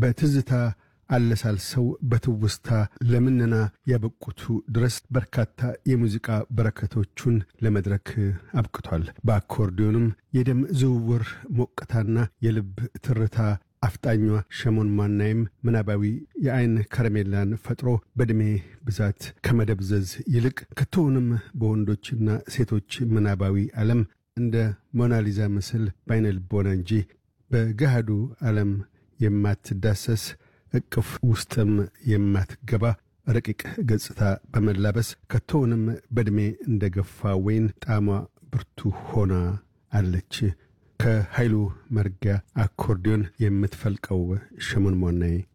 በትዝታ አለሳልሰው በትውስታ ለምነና ያበቁቱ ድረስ በርካታ የሙዚቃ በረከቶቹን ለመድረክ አብቅቷል። በአኮርዲዮንም የደም ዝውውር ሞቅታና የልብ ትርታ አፍጣኟ ሸሞን ማናይም ምናባዊ የአይን ከረሜላን ፈጥሮ በዕድሜ ብዛት ከመደብዘዝ ይልቅ ከቶውንም በወንዶችና ሴቶች ምናባዊ ዓለም እንደ ሞናሊዛ ምስል በአይነ ልቦና እንጂ በገሃዱ ዓለም የማትዳሰስ እቅፍ ውስጥም የማትገባ ረቂቅ ገጽታ በመላበስ ከቶውንም በዕድሜ እንደ ገፋ ወይን ጣዕሟ ብርቱ ሆና አለች። ከኃይሉ መርጊያ አኮርዲዮን የምትፈልቀው ሸሞን ሞናይ